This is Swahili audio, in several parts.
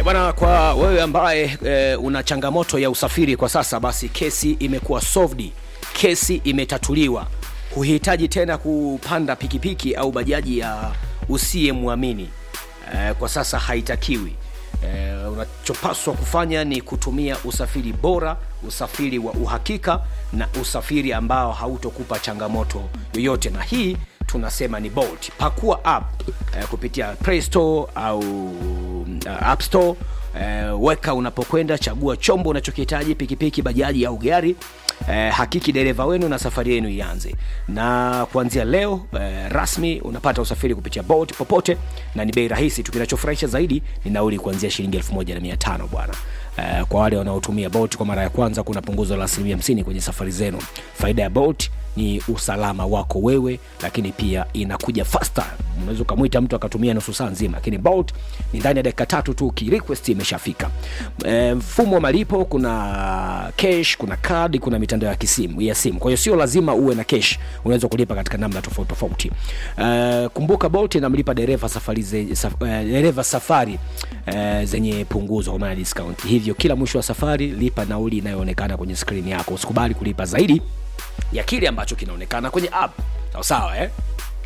bwana kwa wewe ambaye e, una changamoto ya usafiri kwa sasa basi kesi imekuwa solved kesi imetatuliwa huhitaji tena kupanda pikipiki au bajaji ya usiyemwamini e, kwa sasa haitakiwi e, unachopaswa kufanya ni kutumia usafiri bora usafiri wa uhakika na usafiri ambao hautokupa changamoto yoyote na hii tunasema ni bolt pakua app eh, kupitia play store au uh, app store eh, weka unapokwenda chagua chombo unachokihitaji pikipiki bajaji au gari eh, hakiki dereva wenu na safari yenu ianze na kuanzia leo eh, rasmi unapata usafiri kupitia bolt popote na ni bei rahisi tu kinachofurahisha zaidi ni nauli kuanzia shilingi 1500 bwana eh, kwa wale wanaotumia bolt kwa mara ya kwanza kuna punguzo la asilimia 50 kwenye safari zenu faida ya bolt ni usalama wako wewe lakini pia inakuja faster unaweza ukamwita mtu akatumia nusu saa nzima lakini bolt ni ndani ya dakika tatu tu kirequest imeshafika e, mfumo wa malipo kuna cash kuna card kuna mitandao ya kisimu ya simu kwa hiyo sio lazima uwe na cash unaweza kulipa katika namna tofauti tofauti e, kumbuka bolt inamlipa dereva safari ze, saf, e, dereva safari e, zenye punguzo kwa maana discount hivyo kila mwisho wa safari lipa nauli inayoonekana kwenye skrini yako usikubali kulipa zaidi ya kile ambacho kinaonekana kwenye app sawa sawa eh?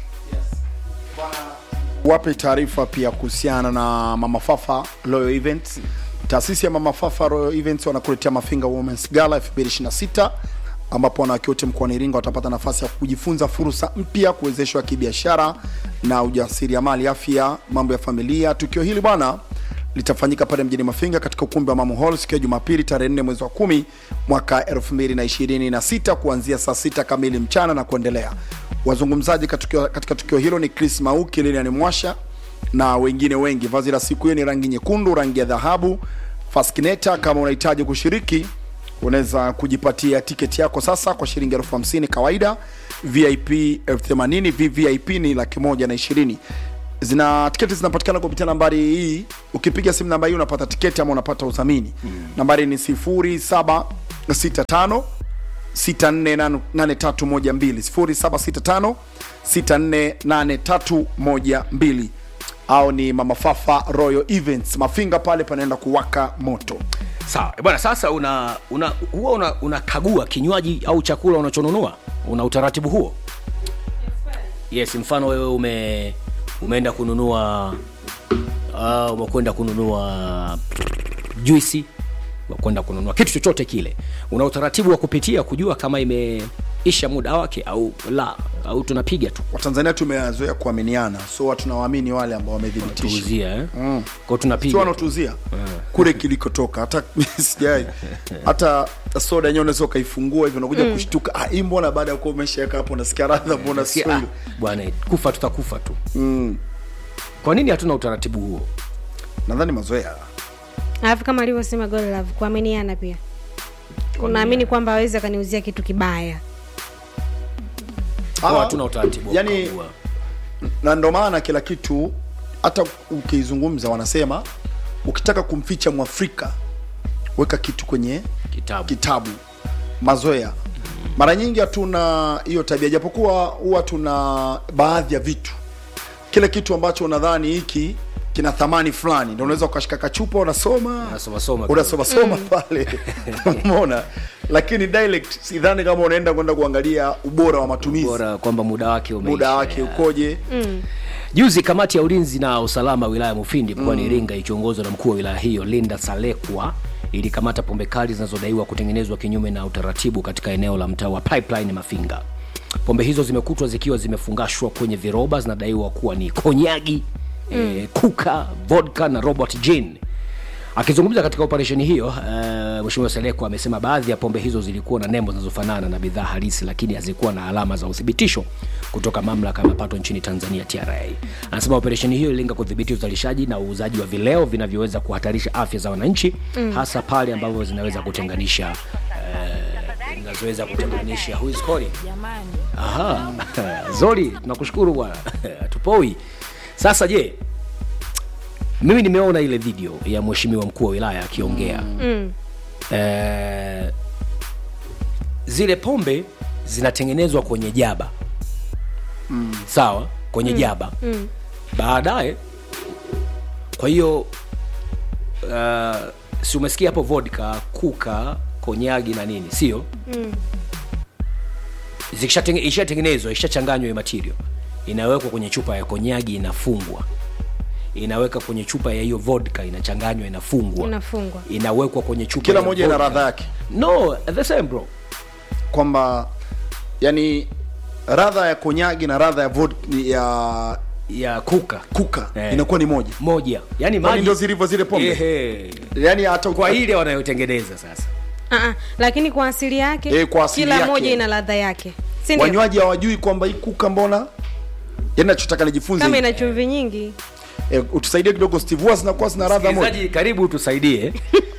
wape taarifa pia kuhusiana na mama fafa royal events taasisi ya mama fafa royal events wanakuletea mafinga womens gala 2026 ambapo wanawake wote mkoani iringa watapata nafasi ya kujifunza fursa mpya kuwezeshwa kibiashara na ujasiriamali afya mambo ya familia tukio hili bwana litafanyika pale mjini mafinga katika ukumbi wa mamu hall siku ya jumapili tarehe 4 mwezi wa kumi mwaka 2026 kuanzia saa 6 kamili mchana na kuendelea wazungumzaji katika, katika tukio hilo ni chris mauki lilian mwasha na wengine wengi vazi la siku hiyo ni rangi nyekundu rangi ya dhahabu faskineta kama unahitaji kushiriki unaweza kujipatia tiketi yako sasa kwa shilingi elfu hamsini kawaida vip elfu themanini vvip ni laki moja na ishirini zina tiketi zinapatikana kupitia nambari hii ukipiga simu namba hii unapata tiketi ama unapata udhamini mm. nambari ni 0765 648312 0765 au ni mama fafa royal events mafinga pale panaenda kuwaka moto sawa Eh, bwana sasa una una huwa una, unakagua kinywaji au chakula unachonunua una utaratibu huo yes mfano wewe ume umeenda kununua uh, umekwenda kununua juisi umekwenda kununua kitu chochote kile una utaratibu wa kupitia kujua kama imeisha muda wake au la au tunapiga tu watanzania tumezoea kuaminiana so watu tunawaamini wale ambao wamedhibitisha tuuzia eh? Mm. kwao tunapiga sio tu. wanaotuzia kule kilikotoka hata sijai hata soda yenyewe unaweza ukaifungua hivyo unakuja kushtuka ah, hii mbona baada ya kuwa umeshaweka hapo unasikia radha mbona Sikia, sio ah, ile bwana kufa tutakufa tu mm. kwa nini hatuna utaratibu huo nadhani mazoea alafu kama alivyosema Godlove kuaminiana pia unaamini kwamba awezi akaniuzia kitu kibaya Kwa Ah, hatuna utaratibu wa yani- kukagua. na ndo maana kila kitu hata ukizungumza wanasema ukitaka kumficha mwafrika weka kitu kwenye kitabu kitabu mazoea mara nyingi hatuna hiyo tabia japokuwa huwa tuna baadhi ya vitu kile kitu ambacho unadhani hiki kina thamani fulani ndo unaweza ukashika kachupa unasoma Unasomasoma unasomasoma pale umeona lakini dialect sidhani kama unaenda kwenda kuangalia ubora wa matumizi bora kwamba muda wake umeisha. muda wake ukoje Juzi kamati ya ulinzi na usalama wilaya ya Mufindi mkoani Iringa ikiongozwa na mkuu wa wilaya hiyo Linda Salekwa ilikamata pombe kali zinazodaiwa kutengenezwa kinyume na utaratibu katika eneo la mtaa wa Pipeline Mafinga. Pombe hizo zimekutwa zikiwa zimefungashwa kwenye viroba, zinadaiwa kuwa ni konyagi mm. eh, kuka, vodka na Robert gin. Akizungumza katika operesheni hiyo uh, Mheshimiwa Seleko amesema baadhi ya pombe hizo zilikuwa na nembo zinazofanana na bidhaa halisi, lakini hazikuwa na alama za uthibitisho kutoka mamlaka ya mapato nchini Tanzania TRA. Anasema operesheni hiyo ililenga kudhibiti uzalishaji na uuzaji wa vileo vinavyoweza kuhatarisha afya za wananchi mm. hasa pale ambavyo zinaweza kutenganisha uh, zinazoweza kutenganisha who is calling? Aha, Zori, tunakushukuru bwana, tupoi. Sasa je, mimi nimeona ile video ya mheshimiwa mkuu wa wilaya akiongea mm. eh, zile pombe zinatengenezwa kwenye jaba mm. sawa kwenye mm. jaba Mm. baadaye kwa hiyo uh, si umesikia hapo vodka kuka konyagi na nini sio mm. ishatengenezwa ishachanganywa hiyo material inawekwa kwenye chupa ya konyagi inafungwa inaweka kwenye chupa ya hiyo vodka inachanganywa inafungwa Inafungwa. inawekwa kwenye chupa kila ya moja ina vodka. radha yake no the same bro kwamba yani radha ya konyagi na radha ya vod, ya ya kuka kuka Eh. inakuwa ni moja moja yani Kwani maji ndio zilivyo zile pombe Ehe. yani hata kwa ile wanayotengeneza sasa Ah, ah, lakini kwa asili yake Eh, kwa asili kila yake. moja ina ladha yake si ndio? wanywaji hawajui kwamba hii kuka mbona yani nachotaka nijifunze kama ina chumvi nyingi eh, utusaidie kidogo steve huwa zinakuwa zina radha moja msikilizaji karibu tusaidie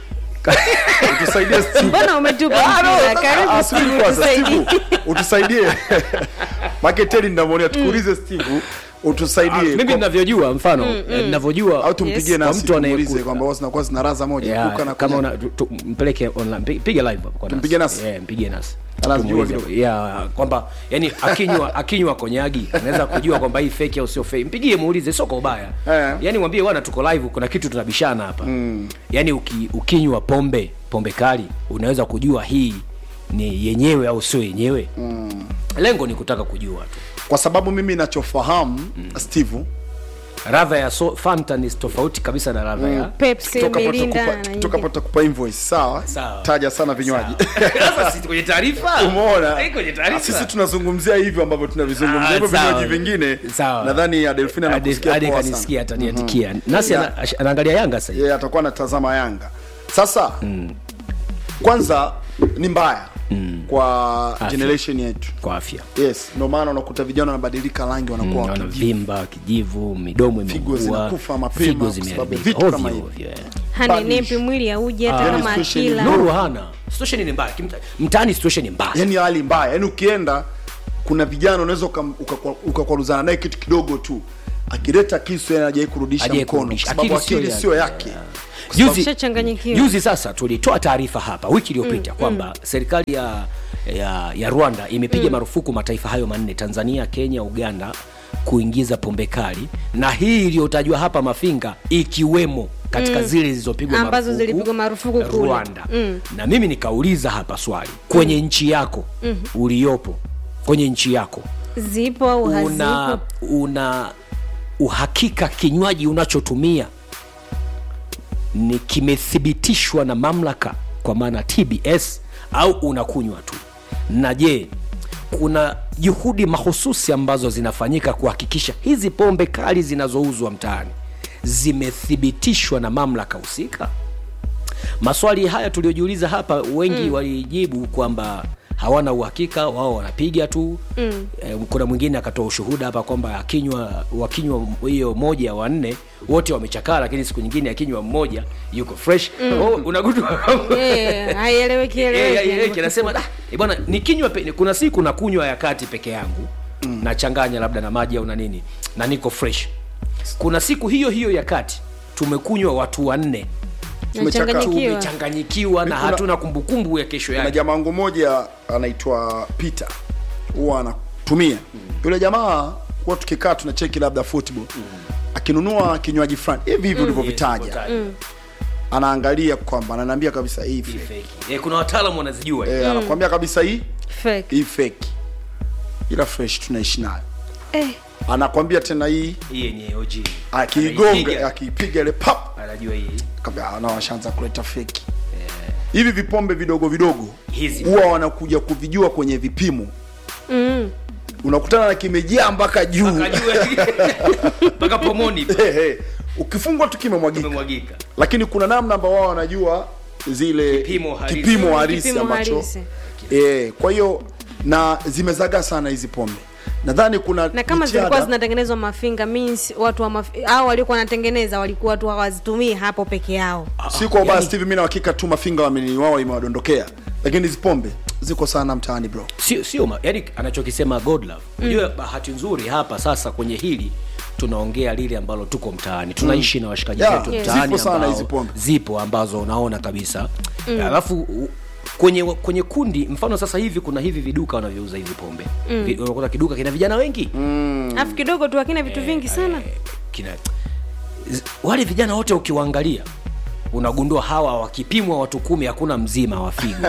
utusaidie steve mbona umetupa Ah, no, mpira? sasa- Karibu ah, subiri Steve, kwanza, tusaidie. Steve, utusaidie maketeli ndamwonea tukuulize steve utusaidie mimi kwa- ninavyojua mfano eh, ninavyojua au tumpigie Yes. nasi Kwa mtu tumuulize anayekuta. kwamba wao zinakuwa zina radha moja Yeah, kuka na kama konyagi. una, tu, tu, mpeleke online pi- piga live hapo kwa Tumpige nasi? yeah, mpige nasi Anazijua Tumuulize. kidogo. yeah, kwamba yani akinywa akinywa konyagi anaweza kujua kwamba hii fake au sio fake mpigie muulize sio kwa ubaya Eh. yani mwambie bwana tuko live kuna kitu tunabishana hapa mm. yani uki, ukinywa pombe pombe kali unaweza kujua hii ni yenyewe au sio yenyewe mm. lengo ni kutaka kujua tu kwa sababu mimi nachofahamu steve radha ya so, fanta ni tofauti kabisa na radha ya Pepsi, Toka hapo Mirinda tutakupa- na toka hapo nyingine. tutakupa invoice sawa Sawa. taja sana vinywaji sasa si kwenye taarifa umeona Eh, kwenye taarifa sisi tunazungumzia hivyo ambavyo tunavizungumzia Ah, hivyo sawa. vinywaji vingine Sawa. nadhani adelfina Ade- anakusikia Ade poa kanisikia sana ataniandikia nasi Yeah. ana- ash- anaangalia yanga sasa hivi. yeye atakuwa anatazama yanga sasa kwanza ni mbaya kwa generation yetu kwa afya yes ndio maana unakuta vijana wanabadilika rangi wanakuwa wakijivu. wanavimba kijivu midomo Figo imeungua zinakufa mapema figo kwa sababu ya zimeharibika vitu kama ovyo hivi. ovyo eh. hani Badish. nepi mwili auji hata yani kama situation akila nuru. nuru hana situation ni mbaya Kimta- mtaani situation ni mbaya yani hali mbaya yani ukienda kuna vijana unaweza ukam- ukakwa- ukakwaruzana naye kitu kidogo tu akileta kisu yani hajai kurudisha Hajai mkono kurudisha. kwa sababu Akili sio akili sio yake. yake juzi Ushachanganyikiwa. juzi sasa tulitoa taarifa hapa wiki iliyopita kwamba serikali ya, ya ya rwanda imepiga marufuku mataifa hayo manne tanzania kenya uganda kuingiza pombe kali na hii iliyotajwa hapa mafinga ikiwemo katika zile zilizopigwa Ambazo marufuku zilipigwa marufuku kule. rwanda na mimi nikauliza hapa swali kwenye nchi yako uliyopo kwenye nchi yako zipo au una hazipo una uhakika kinywaji unachotumia ni kimethibitishwa na mamlaka kwa maana tbs au unakunywa tu na je kuna juhudi mahususi ambazo zinafanyika kuhakikisha hizi pombe kali zinazouzwa mtaani zimethibitishwa na mamlaka husika maswali haya tuliojiuliza hapa wengi mm. walijibu kwamba hawana uhakika wao wanapiga tu mm. e, kuna mwingine akatoa ushuhuda hapa kwamba akinywa wakinywa hiyo moja wanne wote wamechakaa lakini siku nyingine akinywa mmoja yuko fresh mm. oh, unagundua Eh, haieleweki Eh, eleweki eh, eh, anasema "Ah, eh, bwana nikinywa pe- kuna siku nakunywa ya kati peke yangu mm. nachanganya labda na maji au na nini na niko fresh kuna siku hiyo hiyo ya kati tumekunywa watu wanne nachanganyikiwa tumechanganyikiwa na Kuna- hatuna kumbukumbu ya kesho na yake jamaa wangu mmoja anaitwa peter huwa anatumia yule jamaa huwa tukikaa tunacheki labda football akinunua kinywaji fulani hivi hivi ulivyovitaja anaangalia kwamba ananiambia kabisa hii fake. Fake. Eh, kuna wataalamu wanazijua Eh, anakwambia kabisa hii Fake. hii fake ila fresh tunaishi nayo Eh, anakwambia tena hii hii yenye OG akiigonga Anaipiga, akiipiga ile pap anajua hii kabla na washaanza kuleta feki hivi vipombe vidogo vidogo Hizi. huwa wanakuja kuvijua kwenye vipimo mm. unakutana na kimejaa mpaka juu akajua mpaka pomoni Ehe. ukifungwa tu kimemwagika umemwagika lakini kuna namna ambao wao wanajua zile Kipimo halisi. kipimo halisi Kipimo ambacho halisi. eh, kwa hiyo na zimezagaa sana hizi pombe nadhani kuna na kama jitihada- zilikuwa zinatengenezwa mafinga means watu wa maf... au waliokuwa wanatengeneza walikuwa tu hawazitumii hapo peke yao si kwa ubaya Steve, mimi na hakika tu mafinga wameni wao imewadondokea lakini hizi pombe ziko sana mtaani bro sio sio ma- yani anachokisema godlove unajua bahati nzuri hapa sasa kwenye hili tunaongea lile ambalo tuko mtaani tunaishi na washikaji Yeah, zetu yes. mtaani Zipo sana ambao- hizi pombe. zipo ambazo unaona kabisa alafu u- kwenye kwenye kundi mfano sasa hivi kuna hivi viduka wanavyouza hivi pombe Vi- unakuta kiduka kina vijana wengi alafu kidogo tu akina vitu vingi sana Eh, kina z- wale vijana wote ukiwaangalia unagundua hawa wakipimwa watu kumi hakuna mzima wa figo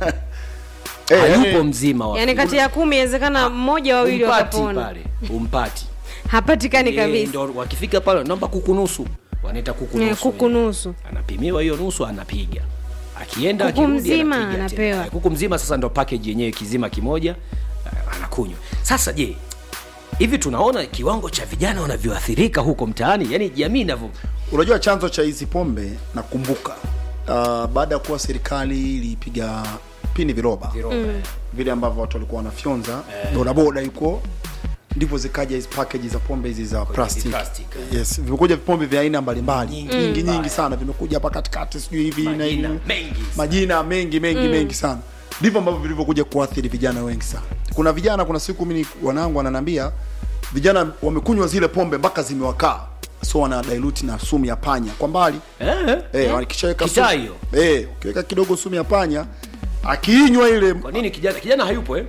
Eh, hayupo yani- mzima wa yaani figo. kati ya kumi inawezekana mmoja wawili umpati wakapona pale umpati hapatikani Eh, kabisa ndo wakifika pale naomba kuku nusu wanaita kuku Eh, nusu kuku ile. nusu. anapimiwa hiyo nusu anapiga akienda Kuku akirudi mzima anapiga anapewa. tena. Eh, kuku mzima sasa ndo package yenyewe kizima kimoja eh, anakunywa sasa je hivi tunaona kiwango cha vijana wanavyoathirika huko mtaani yani jamii inavyo unajua chanzo cha hizi pombe nakumbuka uh, baada ya kuwa serikali ilipiga pini viroba vile ambavyo watu walikuwa wanafyonza bodaboda yuko ndivyo zikaja hizi package za pombe hizi za plastic, plastic, eh. yes vimekuja vipombe vya aina mbalimbali Nyingi. nyingi nyingi, Mm. sana vimekuja hapa katikati sijui hivi na Majina hivi. mengi sana. majina mengi mengi mengi sana ndivyo ambavyo vilivyokuja kuathiri vijana wengi sana kuna vijana kuna siku mimi wanangu wananiambia vijana wamekunywa zile pombe mpaka zimewakaa so wana dilute na sumu ya panya kwa mbali eh? Eh, wakishaweka Kitaa sumu- hiyo. Eh, ukiweka kidogo sumu ya panya akiinywa ile kwa nini kijana kijana hayupo eh?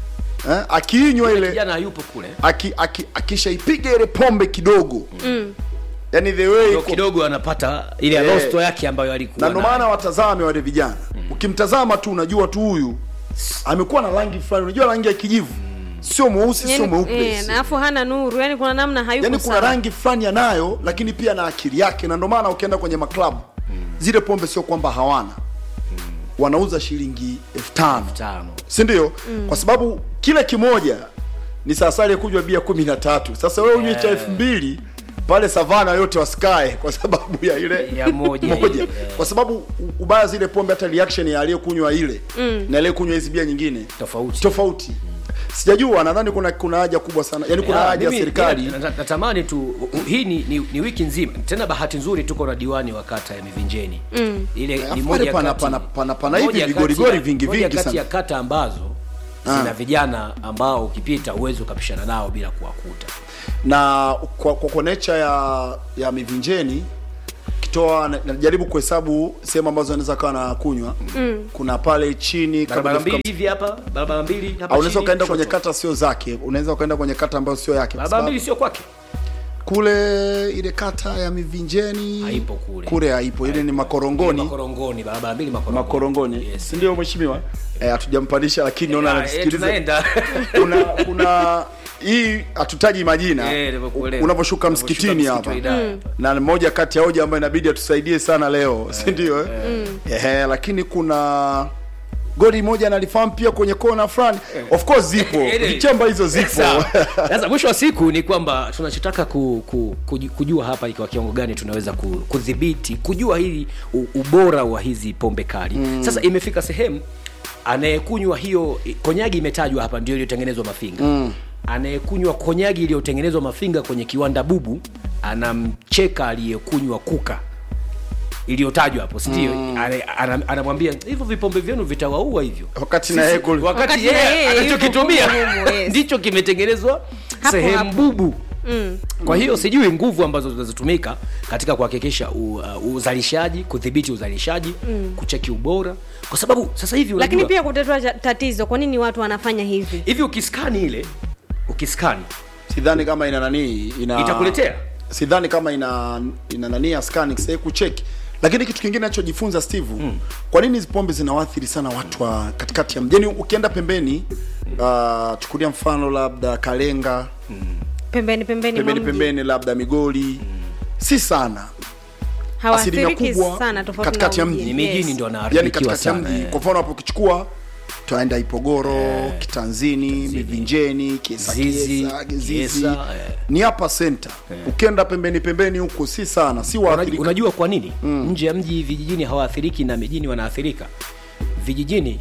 eh, akiinywa ile kijana hayupo kule aki, aki, akishaipiga ile pombe kidogo mm. yani the way Ndio iko- kidogo anapata ile Eh. rosto yake ambayo alikuwa na ndio nayo. maana watazame wale vijana ukimtazama tu unajua tu huyu amekuwa na rangi fulani unajua rangi ya kijivu sio mweusi sio Yaani, mweupe eh, na alafu hana nuru yani kuna namna hayuko yani kuna sawa. rangi fulani anayo lakini pia na akili yake na ndio maana ukienda kwenye maklabu zile pombe sio kwamba hawana wanauza shilingi elfu tano tano si ndio kwa sababu kila kimoja ni sasari kunywa bia kumi na tatu sasa wewe unywe cha elfu mbili pale savana yote wasikae kwa sababu ya ile Ya moja ile, eh. kwa sababu u- ubaya zile pombe hata reaction ya aliyekunywa ile na aliyekunywa hizi bia nyingine Tofauti. tofauti sijajua nadhani kuna kuna haja kubwa sana yani kuna Ya, haja ya mimi- serikali mimi nat- natamani tu u- u- hii ni, ni, ni wiki nzima tena bahati nzuri tuko na diwani wa kata ya mivinjeni mm. ile Alafu ni pale moja pana- kati- pana- pana- pana moja hivi kati vigorigori ya- vingi moja vingi kati sana. ya kata ambazo zina vijana ambao ukipita uwezi ukapishana nao bila kuwakuta na kwa, kwa, kwa nature ya ya mivinjeni kitoa na- najaribu kuhesabu sehemu ambazo anaweza kawa na kunywa mm. kuna pale chini kabla barabara hujafika- mbili hivi hapa barabara mbili hapa au unaweza chini, ukaenda kwenye kushoto. kata sio zake unaweza ukaenda kwenye kata ambayo sio yake kwa barabara sababu mbili sio kwake kule ile kata ya mivinjeni Haipo kule. kule haipo ile ni makorongoni makorongoni barabara mbili makorongoni makorongoni yes. si ndio mheshimiwa eh hatujampandisha lakini naona Ah, eh, anasikiliza tunaenda kuna kuna hii hatutaji majina Eh, nimekuelewa. unavyoshuka Unavyoshuka msikitini msikiti hapa wa idara. na ni moja kati ya hoja ambayo inabidi atusaidie sana leo si ndio eh? Ehe, lakini kuna goli moja nalifahamu pia kwenye kona fulani of course zipo Ile- vichamba hizo zipo Sawa. Sasa mwisho wa siku ni kwamba tunachotaka ku, ku, kuju- kujua hapa ni kwa kiwango gani tunaweza ku- kudhibiti kujua hili u- ubora wa hizi pombe kali mm. Sasa imefika sehemu anayekunywa hiyo konyagi imetajwa hapa ndio iliyotengenezwa mafinga mm. Anayekunywa konyagi iliyotengenezwa mafinga kwenye kiwanda bubu anamcheka aliyekunywa kuka iliyotajwa hapo sindio mm. anamwambia hivyo vipombe vyenu vitawaua hivyo wakati na yeye kule- wakati Wakati na yeye yeye yuko anachokitumia humo humo, yes. ndicho kimetengenezwa Hapo sehemu hapo. bubu kwa hiyo sijui nguvu ambazo zinazotumika katika kuhakikisha u- uh, uzalishaji kudhibiti uzalishaji kucheki ubora kwa sababu sasa hivi lakini unajua, pia kutatua cha- tatizo kwa nini watu wanafanya hivi hivi ukiskani ile ukiskani sidhani kama ina nani ina itakuletea sidhani kama ina ina nani ya scanning sasa kucheki lakini kitu kingine nachojifunza steve mm. kwa nini hizi pombe zinawaathiri sana watu wa katikati ya mjini ukienda pembeni uh, chukulia mfano labda kalenga pembeni pembeni mwa pembeni mji. pembeni labda migoli si sana asilimia hawaathiriki kubwa sana tofauti katikati na ya mji. mji. ni mijini Yes. ndo yani wanaharibikiwa katikati ya sana mji eh. kwa mfano hapo ukichukua twaenda ipogoro kitanzini mivinjeni kiesa Zizi, kiesa gizizi Kiesa, eh. ni hapa senta ukienda pembeni pembeni huko si sana si Unajua, waathirika unajua kwa nini mm. nje ya mji vijijini hawaathiriki na mijini wanaathirika vijijini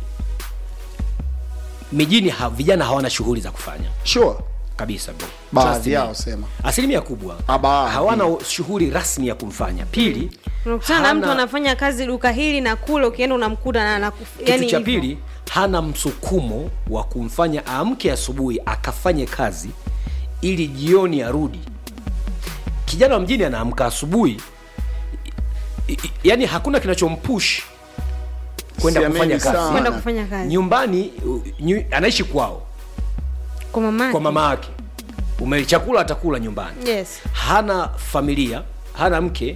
mijini ha, vijana hawana shughuli za kufanya sure kabisa bro. Baadhi Trust me. yao sema. asilimia kubwa Ah, baadhi. hawana shughuli rasmi ya kumfanya pili unakutana na mtu hana- anafanya kazi duka hili na kule ukienda unamkuta na, na kitu cha pili hana msukumo wa kumfanya aamke asubuhi akafanye kazi ili jioni arudi kijana wa mjini anaamka asubuhi i- i- yani hakuna kinachompush kwenda Siamini kufanya kazi sana. kwenda kufanya kazi nyumbani u- nyu, anaishi kwao kwa mama kwa mama yake ume chakula atakula nyumbani yes hana familia hana mke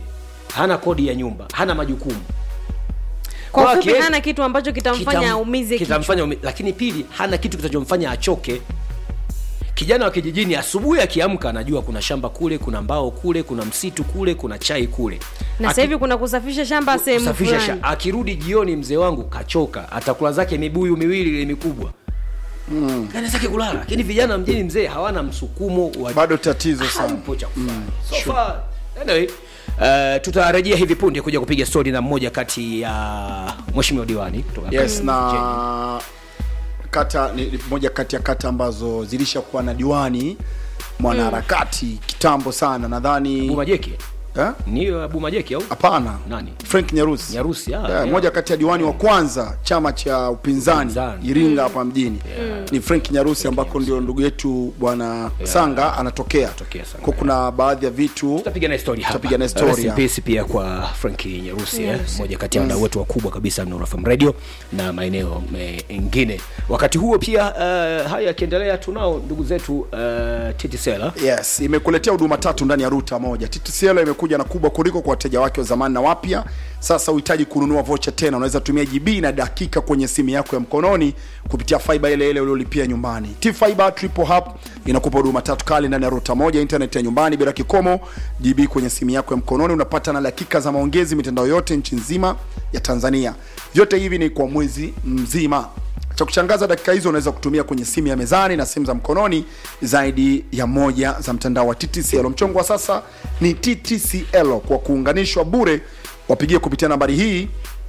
hana kodi ya nyumba hana majukumu kwa Kwa ufupi akienda- hana kitu ambacho kitamfanya Kitam- aumize kichwa kitamfanya umi, lakini pili hana kitu kitachomfanya achoke kijana wa kijijini asubuhi akiamka anajua kuna shamba kule kuna mbao kule kuna msitu kule kuna chai kule na Aki- sasa hivi kuna kusafisha shamba sehemu kusafisha fulani sha- akirudi jioni mzee wangu kachoka atakula zake mibuyu miwili ile mikubwa mm. zake kulala lakini vijana mjini mzee hawana msukumo wa bado tatizo sana hampo cha kufanya so far anyway Uh, tutarejea hivi punde kuja kupiga stori na mmoja kati ya mheshimiwa diwani kutoka yes na kata ni ni moja kati ya kata ambazo zilishakuwa na diwani mwanaharakati kitambo sana nadhani bumajeki Eh? niyo bumajeki au hapana Nani? frank nyarusi Nyarusi, ah, yeah, yeah. moja kati ya diwani wa kwanza chama cha upinzani Upinzani. iringa hapa mjini ni frank nyarusi ambako ndio ndugu yetu bwana sanga anatokea Anatokea Sanga, kwa kuna baadhi ya vitu tutapiga naye story hapa Tutapiga naye story Rest in hapa. peace pia kwa Frank Nyarusi eh, Nyarusi. mmoja kati ya wadau wetu wakubwa kabisa Nuru FM Radio na maeneo mengine. Wakati huo pia uh, haya yakiendelea, tunao ndugu zetu uh, Titi Sela yes imekuletea huduma tatu ndani ya ruta moja ttcl imekuja na kubwa kuliko kwa wateja wake wa zamani na wapya sasa uhitaji kununua vocha tena unaweza tumia gb na dakika kwenye simu yako ya mkononi kupitia fiba ile ile uliolipia nyumbani t fiber triple hub inakupa huduma tatu kali ndani ya ruta moja internet ya nyumbani bila kikomo gb kwenye simu yako ya mkononi unapata na dakika za maongezi mitandao yote nchi nzima ya tanzania vyote hivi ni kwa mwezi mzima cha kushangaza dakika hizo unaweza kutumia kwenye simu ya mezani na simu za mkononi zaidi ya moja za mtandao wa ttcl mchongo wa sasa ni ttcl kwa kuunganishwa bure wapigie kupitia nambari hii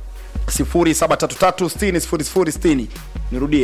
0733600060 nirudie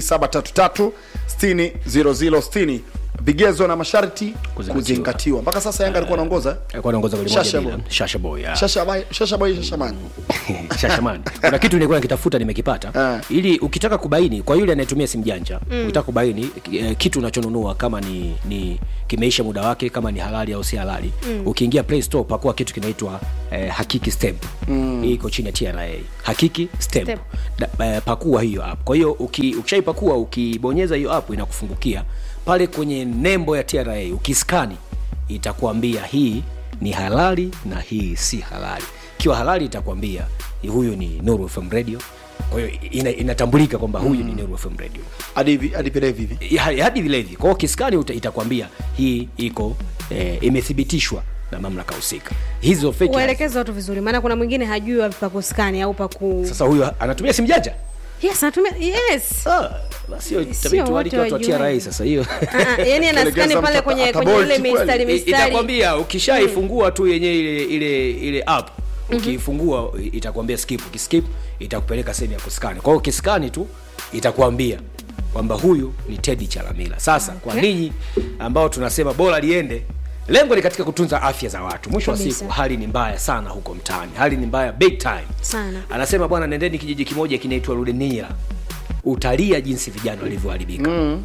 0733600060 vigezo na masharti Kuzingatiwa. kuzingatiwa mpaka sasa yanga alikuwa anaongoza alikuwa anaongoza goli moja Shasha bila. Boy. Shasha Boy ah. shasha boy shasha boy shashamani Shashaman. Kuna kitu nilikuwa nikitafuta nimekipata. Ah. Ili ukitaka kubaini kwa yule anayetumia simu janja, ukitaka kubaini eh, kitu unachonunua kama ni ni kimeisha muda wake kama ni halali au si halali. Ukiingia Play Store pakua kitu kinaitwa eh, Hakiki Stamp. Hii iko chini ya TRA. Hakiki Stamp. Stamp. Da, eh, pakua hiyo app. Kwa hiyo uki, ukishaipakua ukibonyeza hiyo app inakufungukia pale kwenye nembo ya TRA ukiskani itakuambia hii ni halali na hii si halali ikiwa halali itakwambia huyu ni Nuru FM radio kwa hiyo ina, inatambulika kwamba huyu ni Nuru FM radio hadi hivi- hadi vile hivi Ya- hadi vile hivi kwa hiyo kiskani uta- itakwambia hii iko eh, imethibitishwa na mamlaka husika hizo fake uelekeze watu vizuri maana kuna mwingine hajui wapi pa kuskani au pa ku sasa huyu anatumia simu janja yes anatumia yes ah, basi hiyo Sio itabidi tualike wote watu wa wajuaji. TRA sasa hiyo Ah, ah, yani anaskani Kuelekeza pale mtu kwenye ata- kwenye ile atabolt kweli. mistari I- mistari itakwambia ukishaifungua tu yenye ile ile ile app ukiifungua itakwambia skip ukiskip itakupeleka sehemu ya kuskani kwa hiyo ukiskani tu itakwambia kwamba huyu ni tedi chalamila sasa kwa Okay. ninyi ambao tunasema bora liende lengo ni katika kutunza afya za watu mwisho wa Kabisa. siku hali ni mbaya sana huko mtaani hali ni mbaya big time Sana. anasema bwana nendeni kijiji kimoja kinaitwa rudenira utalia jinsi vijana walivyoharibika Mm.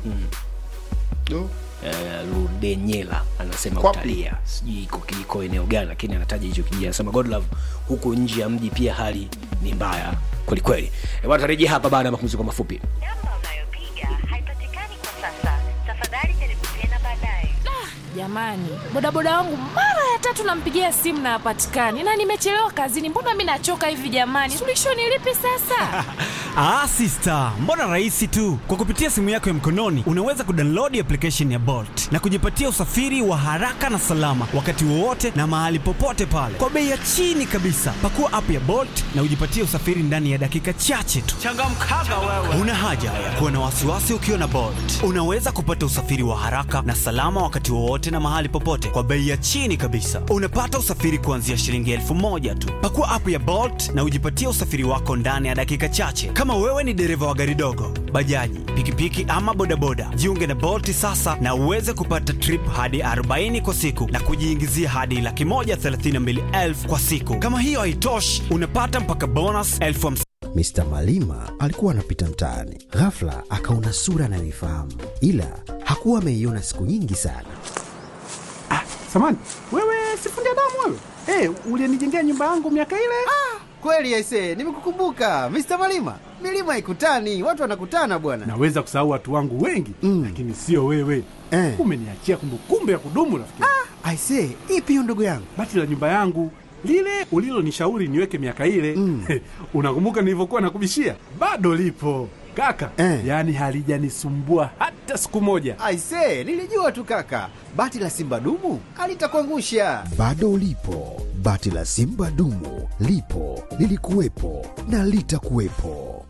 eh, Ludenyela anasema Kwapi? utalia, sijui iko iko eneo gani, lakini anataja hicho kijiji. Anasema Godlove, huku nje ya mji pia hali ni mbaya kweli kweli. Eh, bwana, tarejea hapa baada ya mapumziko mafupi. namba unayopiga haipatikani kwa sasa tafadhali jaribu tena baadaye jamani bodaboda wangu mara ya tatu nampigia simu na hapatikani na nimechelewa kazini mbona mi nachoka hivi jamani suluhisho ni lipi sasa Ah, sister, mbona rahisi tu. Kwa kupitia simu yako ya mkononi unaweza kudownload application ya Bolt na kujipatia usafiri wa haraka na salama wakati wowote na mahali popote pale kwa bei ya chini kabisa. Pakua app ya Bolt na ujipatie usafiri ndani ya dakika chache tu. Changamkaga wewe. Una haja ya kuwa na wasiwasi ukiwa na Bolt. Unaweza kupata usafiri wa haraka na salama wakati wowote na mahali popote kwa bei ya chini kabisa. Unapata usafiri kuanzia shilingi elfu moja tu. Pakua app ya Bolt na ujipatie usafiri wako ndani ya dakika chache. Kama wewe ni dereva wa gari dogo, bajaji, pikipiki ama bodaboda, jiunge na Bolt sasa na uweze kupata trip hadi 40 kwa siku na kujiingizia hadi laki moja thelathini na mbili elfu kwa siku. Kama hiyo haitoshi, unapata mpaka bonus elfu hamsini Mr. Malima alikuwa anapita mtaani, ghafla akaona sura anayoifahamu, ila hakuwa ameiona siku nyingi sana. Samani, wewe sifundi damu wewe? Eh, ulinijengea nyumba yangu miaka ile? Kweli aise, nimekukumbuka Mr. Malima. Milima haikutani, watu wanakutana bwana. Naweza kusahau watu wangu wengi Mm. lakini sio wewe. Eh. Umeniachia kumbukumbu ya kudumu rafiki. Aise, ipi hiyo ndugu yangu? Bati la nyumba yangu lile ulilonishauri niweke miaka ile mm. unakumbuka nilivyokuwa nakubishia? Bado lipo kaka Eh. yaani halijanisumbua hata siku moja. Aise, nilijua tu kaka, bati la simba dumu alitakuangusha. Bado ulipo, bati la Simba dumu lipo, lilikuwepo na litakuwepo.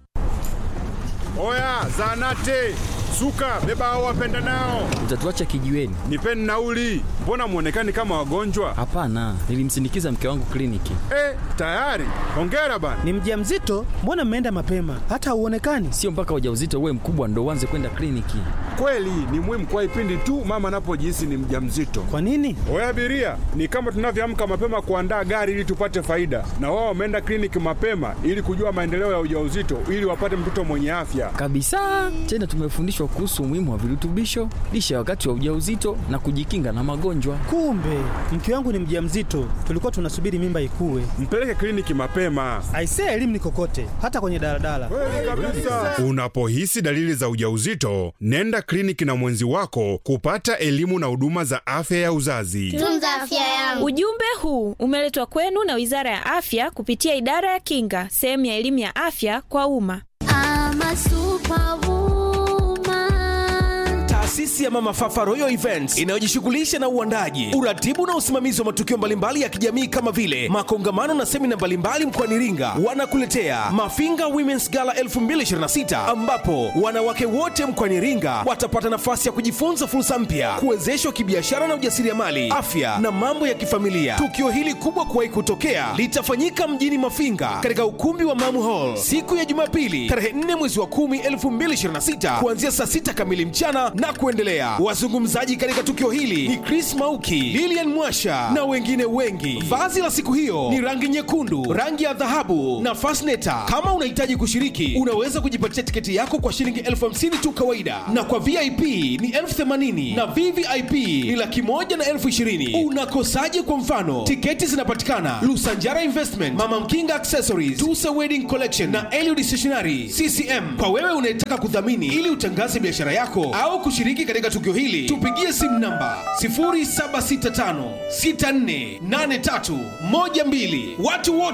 Oya, zanate suka, beba hao wapenda nao, Utatuacha kijiweni? nipeni nauli. Mbona mwonekani kama wagonjwa? Hapana, nilimsindikiza mke wangu kliniki. Eh, tayari. Hongera bana. Ni mjamzito? Mbona mmeenda mapema? Hata hauonekani. Sio mpaka ujauzito uwe mkubwa ndo uanze kwenda kliniki. Kweli ni muhimu kwa ipindi tu mama anapojihisi ni mjamzito. Kwa nini? Oya abiria, ni kama tunavyoamka mapema kuandaa gari ili tupate faida, na wao wameenda kliniki mapema ili kujua maendeleo ya ujauzito ili wapate mtoto mwenye afya. Kabisa. Tena tumefundishwa kuhusu umuhimu wa virutubisho, lishe ya wakati wa ujauzito na kujikinga na magonjwa. Kumbe mke wangu ni mjamzito, tulikuwa tunasubiri mimba ikue. Mpeleke kliniki mapema. Aisee, elimu ni kokote, hata kwenye daladala. Unapohisi dalili za ujauzito, nenda kliniki na mwenzi wako kupata elimu na huduma za afya ya uzazi. Tunza afya yangu. Ujumbe huu umeletwa kwenu na Wizara ya Afya kupitia Idara ya Kinga, sehemu ya elimu ya afya kwa umma. Taasisi ya Mama Fafa Royal Events inayojishughulisha na uandaji, uratibu na usimamizi wa matukio mbalimbali ya kijamii kama vile makongamano na semina mbalimbali mkoani Iringa, wanakuletea Mafinga Women's Gala 2026 ambapo wanawake wote mkoani Iringa watapata nafasi ya kujifunza fursa mpya, kuwezeshwa kibiashara na ujasiriamali, afya na mambo ya kifamilia. Tukio hili kubwa kuwahi kutokea litafanyika mjini Mafinga katika ukumbi wa Mamu Hall siku ya Jumapili tarehe 4 mwezi wa 10 2026 kuanzia saa 6 kamili mchana na kuendelea. Wazungumzaji katika tukio hili ni Chris Mauki, Lilian Mwasha na wengine wengi. Vazi la siku hiyo ni rangi nyekundu, rangi ya dhahabu na fasneta. Kama unahitaji kushiriki, unaweza kujipatia tiketi yako kwa shilingi elfu hamsini tu kawaida, na kwa VIP ni elfu themanini na VVIP ni laki moja na elfu ishirini. Unakosaje? Kwa mfano, tiketi zinapatikana Lusanjara Investment, Mama Mkinga Accessories, Tusa Wedding Collection na Eliud Stationery CCM. Kwa wewe unayetaka kudhamini ili utangaze biashara yako au kushiriki katika tukio hili, tupigie simu namba 0765648312. Watu wote